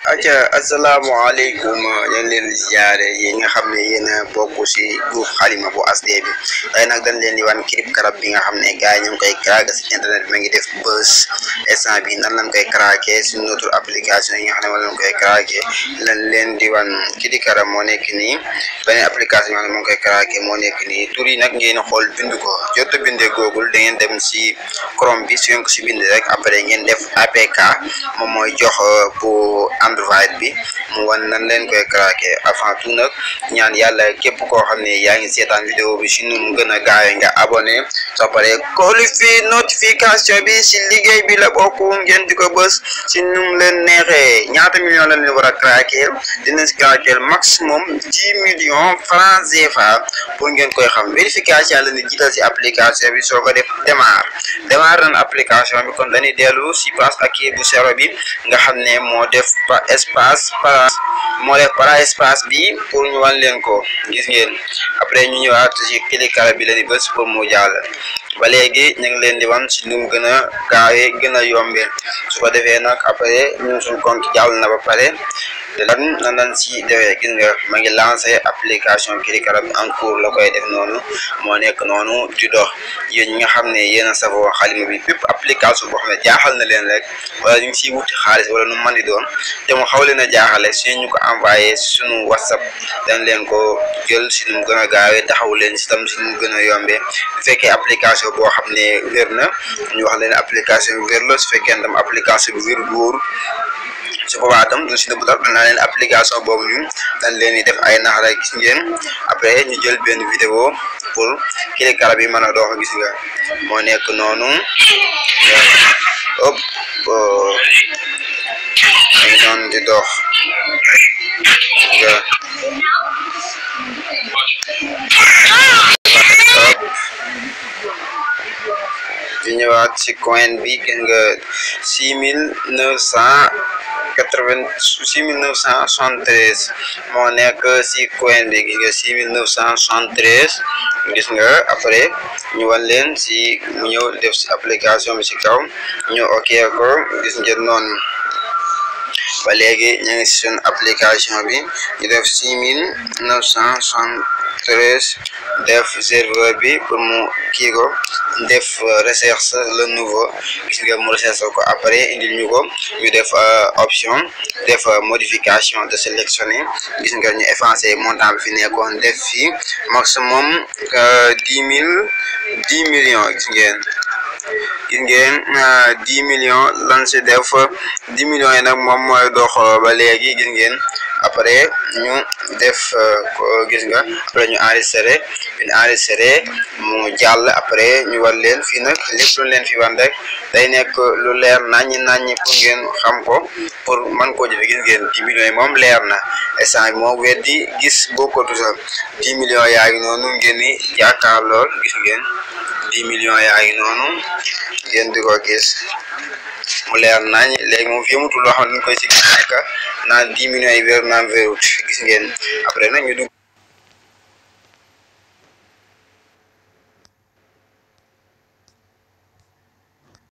acca asalaamaaleykum ñu ngi leen di ziare yi nga xam ne yéen a bokk si groupe xalima bu asd bi tey nag dañ leen di wan clip karab bi nga xam ne gars yi ñu ngi koy craqué si internet bi ma ngi def buzz instant bi nan lañ koy craqué si notre application yi nga xam ne wala lañ koy craqué lañ leen di wan kii karab moo nekk nii beneen application yi nga xam ne moo ngi koy craqué moo nekk nii tur yi nag ngeen xool bind ko jot a bindee Google da ngeen dem si Chrome bi su ngeen ko si bind rek après ngeen def APK moom mooy jox pour Android bi mu wan nan leen koy craqué avant tout nag ñaan yàlla képp koo xam ne yaa ngi seetaan vidéo bi si nu mu gën a gaawee nga abonné soo paree koolu fi notification bi si liggéey bi la bokk ngeen di ko bës si nu mu leen neexee ñaata million la leen war a craqué dina si craqué maximum dix millions francs CFA pour ngeen koy xam vérification la ni jiital si application bi soo ko def démarre démarre nan application bi kon dañuy dellu si passe ak bu zéro bi nga xam ne moo def pa espace para moo def para espace bi pour ñu wan leen ko gis ngeen après ñu ñëwaat si cliquer bi la ni bës pour mu jàll ba léegi ñu ngi leen di wan si nu mu gën a gaawee gën a yombee su ko defee nag après ñun suñu compte jàll na ba pare lan nan lan si defee gis nga ma ngi lancé application Kirikara bi en cours la koy def noonu moo nekk noonu di dox yéen ñi nga xam ne yéen a safoo xalima bi bépp application boo xam ne jaaxal na leen rek wala ñu ngi siy wuti xaalis wala nu mën di doon te mu xaw leen a jaaxale su ñu ko envoyé suñu whatsapp dañ leen ko jël si nu mu gën a gaawee taxaw leen si tam si nu mu gën a yombee bu fekkee application boo xam ne wér na ñu wax leen application bi wér la su fekkee tam application bi wér wóor su boobaa tam du si nëbb dara danaa leen application boobu ñu dañ leen di def ay nax rek gis ngeen après ñu jël benn vidéo pour Kirikara bi mën a dox gis nga moo nekk noonu hop ngi noonu di dox nga di ñëwaat si coin bi gis nga six mille neuf cent quatre-vingt six mille neuf cent soixante-treize moo nekk si coin bi gis nga six mille neuf cent soixante-treize gis nga après ñu wan leen si mu ñëw def si application bi si kaw ñu ok ko gis ngeen noonu ba léegi ñu ngi si suñu application bi ñu def six mille neuf cent soixante-treize def serveur bi pour mu kii ko def recherche le nouveau gis nga mu recherche ko après indil ñu ko ñu def option def modification de sélectionner gis nga ñu effacé montant bi fi nekkoon def fii maximum dix mille dix millions gis ngeen gis ngeen dix millions lan si def dix millions yi nag moom mooy dox ba léegi gis ngeen après ñu def gis nga après ñu enregistré ñu enregistré mu jàll après ñu war leen fii nag lépp lu leen fi wan rek day nekk lu leer naññi naññi pour ngeen xam ko pour man koo jëfe gis ngeen dix millions yi moom leer na instant bi moom weddi gis bokkatu sax dix millions yaa ngi noonu ngeen ni yaakaar lool gis ngeen dix millions yaa ngi noonu ngeen di ko gis mu leer nañ léegi moom fi mutul loo xam ne dañ koy si nekk naan dix millions yi wér naan wérut gis ngeen après nag ñu dugg